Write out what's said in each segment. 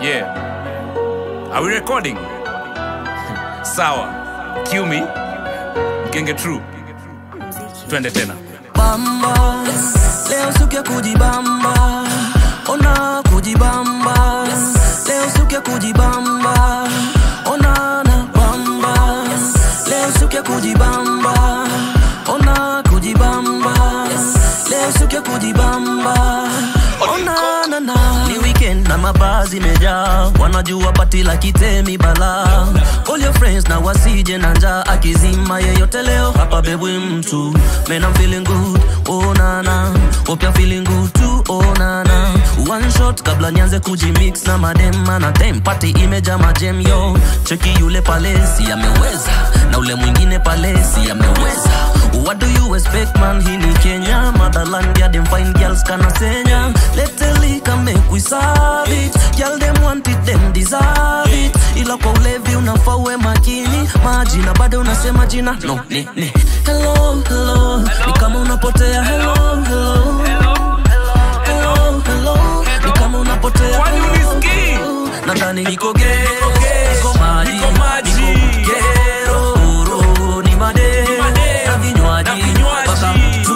Yeah. Are we recording? Sawa. Cue me. Mgenge true. Twende tena. bamba leo siku ya kujibamba ona kujibamba leo siku ya kujibamba ona na bamba leo siku ya kujibamba ona kujibamba leo siku ya kujibamba ona na na ni weekend na mabazi mejaa wanajua pati la kitemi bala all your friends na wasije na njaa akizima yeyote leo hapa bebwi mtu man I'm feeling good oh nana hope you're feeling good too oh nana one shot kabla nianze kujimix na madema na tem party imeja majem yo cheki yule palesi ameweza na ule mwingine palesi ameweza What do you expect man hii ni Kenya motherland ya them fine girls kana senya let the liquor make we serve it girl them want it them deserve it ila kwa ulevi unafaa uwe makini majina bado unasema jina no ni ni hello hello ni kama unapotea hello hello hello hello ni kama unapotea Kwani hello, unisikii? hello. nadhani niko gay niko maji Niko maji. niko gero ro ni made made. na vinywaji Na vinywaji. mpaka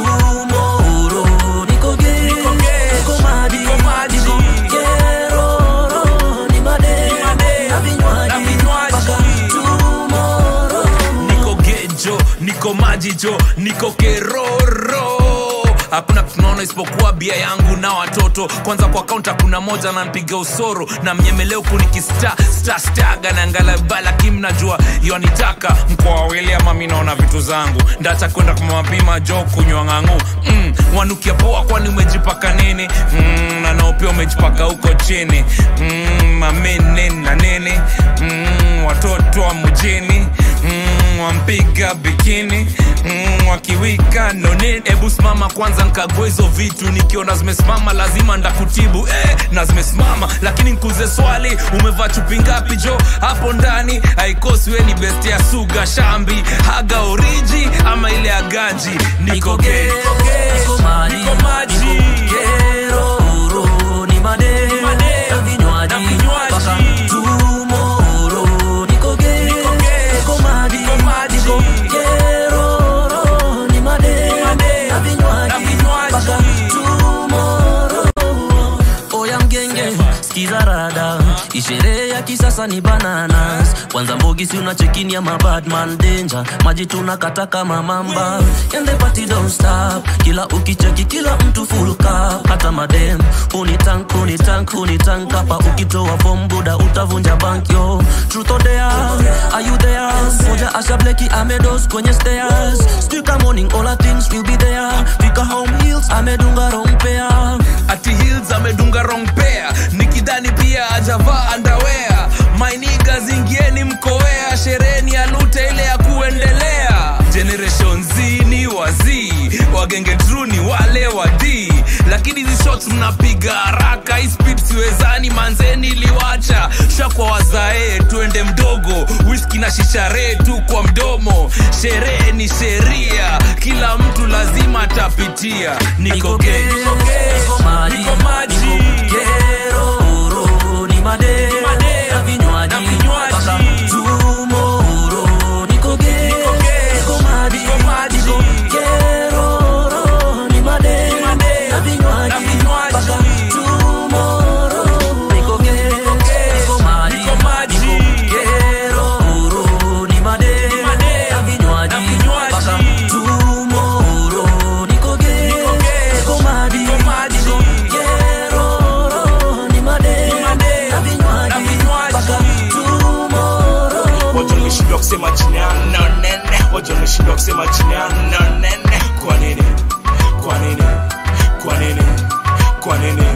tomorrow niko gay gay. niko maji Niko maji. niko gero ro ni made made. na vinywaji Na vinywaji. mpaka tomorrow niko gejo niko majijo niko keroro hakuna tunaona isipokuwa bia yangu na watoto kwanza kwa kaunta kuna moja nanpiga usoro na mnyemeleo kunikista stastaga na ngalabala kim najua yonitaka mkoa wawili ama mi naona vitu zangu ndacha kwenda kwa mapima jo kunywa ng'ang'u mm, wanukia poa kwani umejipaka nini mm, na nao pia umejipaka huko chini mm, mamene na nene mm, watoto wa mjini mm, wampiga bikini mm, wakiwika nonini hebu simama kwanza nkague hizo vitu nikiona zimesimama lazima ndakutibu eh, na zimesimama lakini nkuze swali umevaa chupi ngapi jo hapo ndani haikosi we ni best ya suga shambi haga oriji ama ile ya ganji niko gay, niko gay, niko maji niko maji. niko gero ro ni made made. na vinywaji Na vinywaji. mpaka tomorrow niko gay Niko gay. niko maji Niko maji. niko gero ro ni made made. na vinywaji Na vinywaji. mpaka tomorrow oya mgenge skiza rada isherehe ya kisasa ni bananas kwanza mbogi si unachekini ya mabadman danger maji tunakata kama mamba and the party don't stop kila ukicheki kila mtu full cup hata madem unitank unitank unitank hapa ukitoa form buda utavunja bank yo truth or dare are you there moja asha bleki amedos kwenye stairs Still morning all our things will be there fika home heels amedunga wrong pair ati hills amedunga wrong pair nikidhani pia ajavaa underwear mainiga zingieni mkoea shereni ya lute ile ya kuendelea generation z ni wazii wagenge tru ni wale wadii lakini hizi shots mnapiga haraka hii speed siwezani manzeni iliwacha shakwa wazae twende mdogo whisky na shishare tu kwa mdomo sherehe ni sheria kila mtu lazima atapitia niko gay, niko gay, niko maji, niko maji. niko gero, ro, ni made, made, na vinywaji, na vinywaji. mpaka tomorrow. Niko gay, Niko gay, niko maji, niko maji. niko gero, ro, ni made, made, na vinywaji, na vinywaji. mpaka tomorrow. Niko gay, gay, niko maji, niko maji. niko gero, ro, ni made, made, na vinywaji, na vinywaji. mpaka tomorrow. Niko gay, Niko gay, niko maji, niko maji. niko gero, ro, ni made, made, na vinywaji, na vinywaji. mpaka tomorrow. Waja wameshindwa kusema chini ya nonene, waja wameshindwa kusema chini ya nonene. Kwa nini? Kwa nini? Kwa nini? Kwa nini?